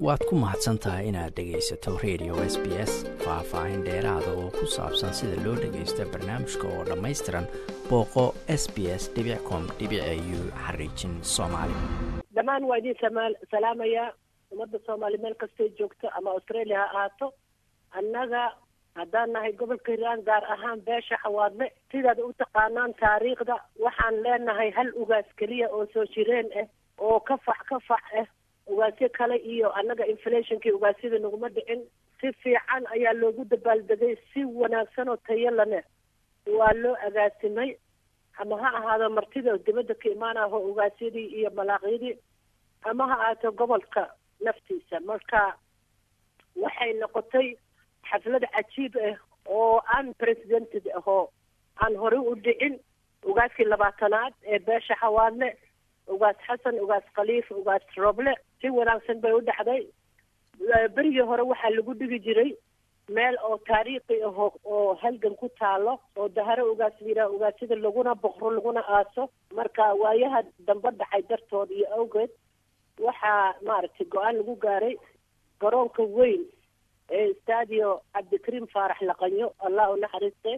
waad ku mahadsan tahay inaad dhegaysato radio s b s faah-faahin dheeraada oo ku saabsan sida loo dhagaysto barnaamijka oo dhammaystiran booqo s b s com u xariijin soomaali dhammaan waa idin salaamayaa ummadda soomaali meel kastay joogto ama australia ha ahaato annaga haddaan nahay gobolka hiiraan gaar ahaan beesha xawaadle sidaad u taqaanaan taariikhda waxaan leenahay hal ugaas keliya oo soo jireen ah oo ka fac ka fac ah ugaasyo kale iyo annaga inflationkii ugaasyada naguma dhicin si fiican ayaa loogu dabaaldegay si wanaagsan oo tayo lane waa loo agaasimay ama ha ahaado martida dibadda ka imaanaho ugaasyadii iyo malaaqyadii ama ha ahaato gobolka naftiisa marka waxay noqotay xaflad cajiib ah oo unprecedented ahoo aan horey u dhicin ugaaskii labaatanaad ee beesha xawaadle ugaas xasan ugaas khaliif ugaas roble si wanaagsan bay u dhacday berigii hore waxaa lagu dhigi jiray meel oo taariikhi aho oo halgan ku taalo oo daharo ugaas liraa ugaasyada laguna boqro laguna aaso marka waayaha dambe dhacay dartood iyo awgeed waxaa maaragtay go-aan lagu gaaray garoonka weyn ee stadio cabdikariim faarax laqanyo allah u naxariiste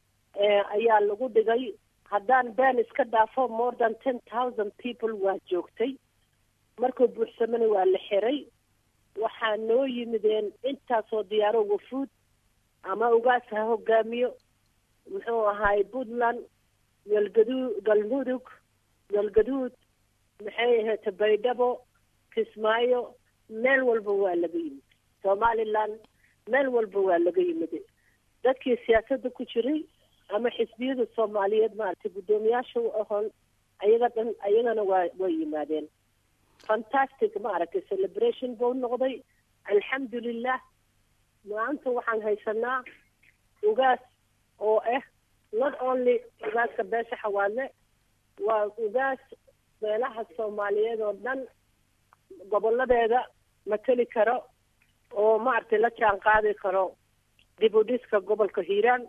ayaa lagu dhigay haddaan been iska dhaafo more than ten thousand people waa joogtay markuu buuxsamana waa la xiray waxaa noo yimideen intaasoo diyaaro wafuud ama ugaas ha hogaamiyo muxuu ahaay puntland galgadu galmudug galgaduud maxay ahayd baydhabo kismaayo meel walba waa laga yimid somaliland meel walba waa laga yimid dadkii siyaasadda ku jiray ama xisbiyada soomaaliyeed maaragtay guddoomiyaasha u ahoon ayaga dhan ayagana waa way yimaadeen fantastic maaragtay celebration buu noqday alxamdulilah maanta waxaan haysanaa ugaas oo ah not only ugaaska beesha xawaadle waa ugaas beelaha soomaaliyeed oo dhan goboladeeda mateli karo oo maaragtay la jaan qaadi karo dib u dhiska gobolka hiiraan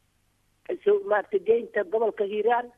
maaragtay geynta gobolka hiiraan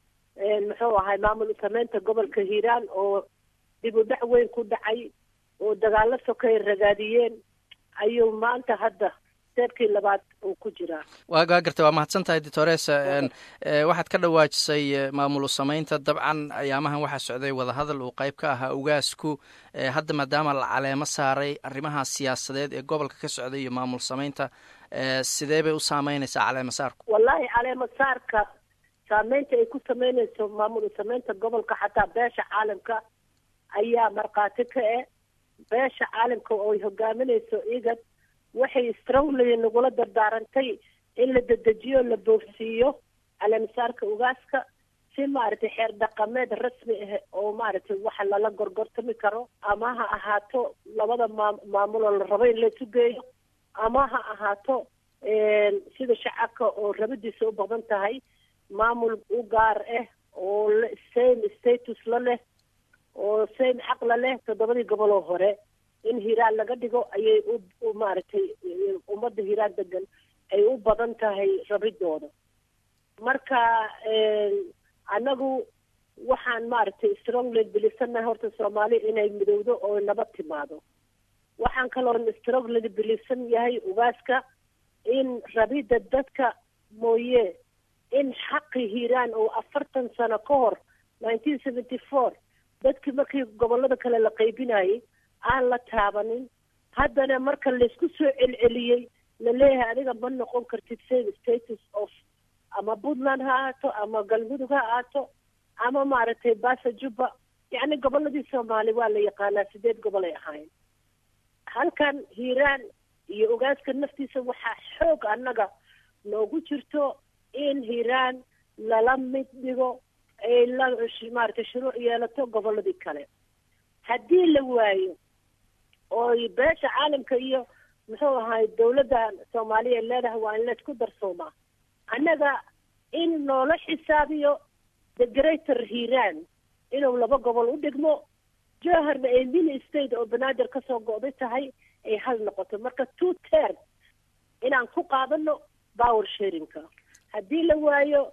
muxuu ahay maamul sameynta gobolka hiiraan oo dib u dhac weyn ku dhacay oo dagaalo sokay ragaadiyeen ayuu maanta hadda steebkii labaad uu ku jiraa waa gaa gartay waa mahadsan tahay doctores waxaad ka dhawaajisay maamulu sameynta dabcan ayaamahan waxaa socday wadahadal uu qayb ka ahaa ugaasku hadda maadaama la caleemo saaray arrimaha siyaasadeed ee gobolka ka socday iyo maamul sameynta sidee bay u saameynaysaa caleemo saarku wallahi caleemo saarka saameynta ay ku sameynayso maamul sameynta gobolka xataa beesha caalamka ayaa markhaati ka eh beesha caalamka oo ay hogaaminayso igad waxay strongly nagula dardaarantay in la dedejiyo la boogsiiyo caleemasaarka ugaaska si maaragtay xeer dhaqameed rasmi ah oo maaragtay waxa lala gorgortami karo ama ha ahaato labada maa maamuloo la rabo in laysu geeyo ama ha ahaato sida shacabka oo rabadiisa u badan tahay maamul u gaar ah oo same status la leh oo same xaqla leh toddobadii goboloo hore in hiiraan laga dhigo ayay u maaragtay ummadda hiiraan degan ay u badan tahay rabidooda marka annagu waxaan maaragtay strongly bilisannahay horta soomaali inay midowdo oo nabad timaado waxaan kaloon strongly bilisan yahay ugaaska in rabidda dadka mooye in xaqi hiiraan oo afartan sano ka hor nineteen seventy four dadkii markii gobolada kale la qaybinayay aan la taabanin haddana marka laysku soo celceliyey laleeyahay adiga ma noqon kartid same status of ama puntland ha ahaato ama galmudug ha ahaato ama maaragtay basa jubba yacni goboladii soomaali waa la yaqaanaa sideed gobol ay ahaayeen halkan hiiraan iyo ogaaska naftiisa waxaa xoog annaga noogu jirto in hiiraan lala mid dhigo ay la maaragtay shuruuc yeelato goboladii kale haddii la waayo ooy beesha caalamka iyo muxuu ahay dawladda soomaaliya leedahay waa in laysku darsoomaa annaga in loola xisaabiyo the greater hiiraan inuu laba gobol u dhigmo joharna ay mini state oo banaadir kasoo go'day tahay ay hal noqoto marka two term inaan ku qaadano power sharinka haddii la waayo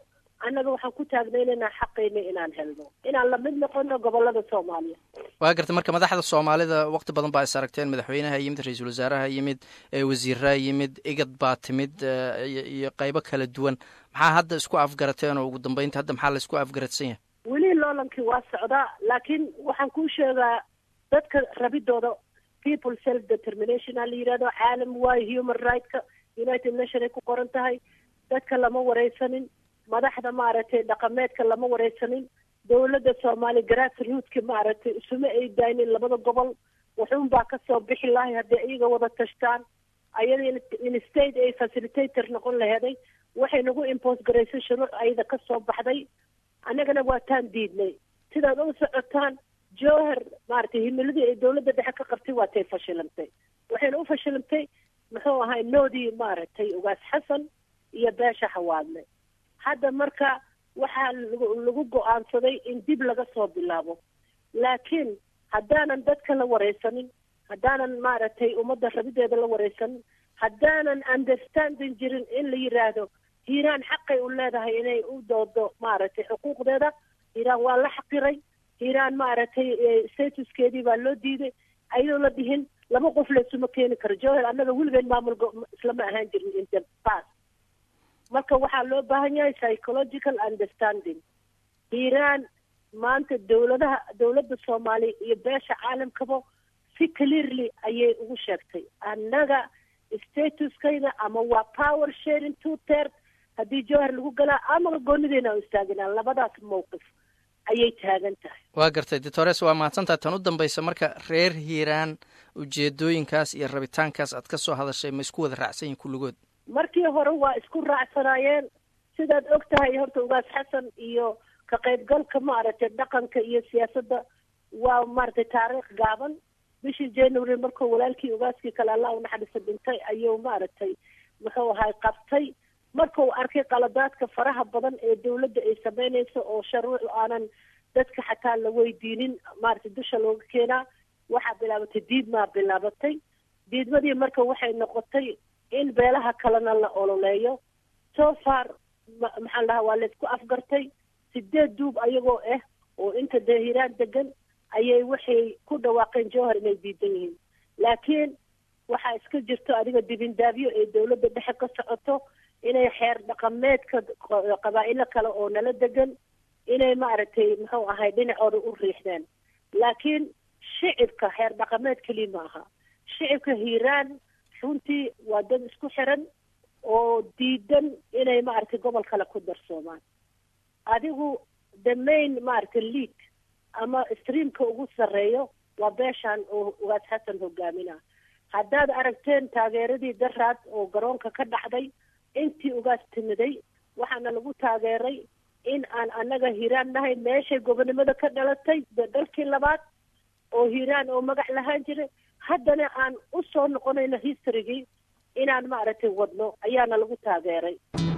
annaga waxaan ku taagnaynaynaa xaqayna inaan helno inaan lamid noqono gobolada soomaaliya waa gartay marka madaxda soomaalida waqti badan baa is aragteen madaxweynaha yimid ra-iisul wasaaraha yimid wasiiraa yimid igad baa timid iyo qaybo kala duwan maxaa hadda isku afgarateen oo ugu dambeynta hadda maxaa la isku afgaradsan yahay weli loolankii waa socdaa laakiin waxaan kuu sheegaa dadka rabidooda people self determination a la yidhahdo caalam waayo human rightska united nation ay ku qoran tahay dadka lama wareysanin madaxda maaragtay dhaqameedka lama wareysanin dawladda soomaaliya grassrootka maaragtay isuma ay daynin labada gobol wuxuun baa kasoo bixi lahay hadday iyaga wada tashtaan ayada in state ay facilitator noqon laheeday waxay nagu impose garaysay shuruuc ayada kasoo baxday annagana waa taan diidnay sidaad u socotaan jowhar maaragtay himiladii ay dawladda dhexe ka qabtay waa tay fashilantay waxayna u fashilantay muxuu ahay noodii maaragtay ugaas xasan iyo beesha xawaadle hadda marka waxaa lagu go-aansaday in dib laga soo bilaabo laakiin haddaanan dadka la wareysanin haddaanan maaragtay ummadda rabideeda la wareysanin haddaanan understanding jirin in la yiraahdo hiiraan xaqay u leedahay inay u doodo maaragtay xuquuqdeeda hiiraan waa la xaqiray hiiraan maaragtay statuskeedii baa loo diiday ayadoo la dhihin laba qof laysuma keeni karo jowhar annaga weligeed maamul islama ahaan jirin in the past marka waxaa loo baahan yahay psychological understanding hiiraan maanta dawladaha dawladda soomaaliya iyo beesha caalamkaba si clearly ayay ugu sheegtay annaga statuskayda ama waa power sharing two third haddii jowhar lagu galaa ama goonideena u istaaginaa labadaas mawqif ayay taagan tahay waa gartay doctores waa mahadsantahay tan u dambaysa marka reer hiiraan ujeedooyinkaas iyo rabitaankaas aad ka soo hadashay ma isku wada raacsan yihin kulligood markii hore waa isku raacsanaayeen sidaad og tahay horta ugaas xasan iyo ka qaybgalka maaragtay dhaqanka iyo siyaasadda waa maaragtay taariikh gaaban bishii january markuu walaalkii ugaaskii kale allah unaxariisa dhintay ayuu maaragtay muxuu ahay qabtay markuu arkay qaladaadka faraha badan ee dawladda ay sameynayso oo sharuuc aanan dadka xataa la weydiinin maaragtay dusha looga keenaa waxaa bilaabatay diidmaa bilaabatay diidmadii marka waxay noqotay in beelaha kalena la ololeeyo so far maxaan dhahaa waa laysku afgartay sideed duub ayagoo ah oo inta dee hiiraan degan ayay waxay ku dhawaaqeen jowhar inay diidan yihiin laakiin waxaa iska jirto adiga dibindaabyo ee dawladda dhexe ka socoto inay xeer dhaqameedka qabaa'ilo kale oo nala degan inay maaragtay muxuu ahay dhinacooda u riixdeen laakiin shicibka xeer dhaqameed keliya ma aha shicibka hiiraan runtii waa dad isku xiran oo diidan inay maaragtay gobol kale ku darsoomaan adigu the main maaragtay lead ama streamka ugu sarreeyo waa beeshan oo ugaas xasan hogaaminaa haddaad aragteen taageeradii daraad oo garoonka ka dhacday intii ugaas timiday waxaana lagu taageeray in aan annaga hiiraan nahay meeshay gobonimada ka dhalatay dalkii labaad oo hiiraan oo magac lahaan jiray haddana aan u soo noqonayno historygii inaan maaragtay wadno ayaana lagu taageeray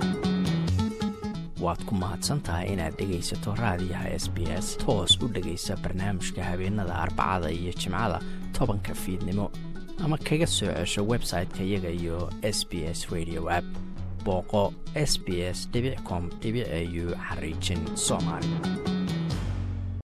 waad ku mahadsan tahay inaad dhegaysato raadiyaha s b s toos u dhegaysa barnaamijka habeenada arbacada iyo jimcada tobanka fiidnimo ama kaga soo cesho website-ka iyaga iyo s b s radio app booqo s b s com au xariijin soomaali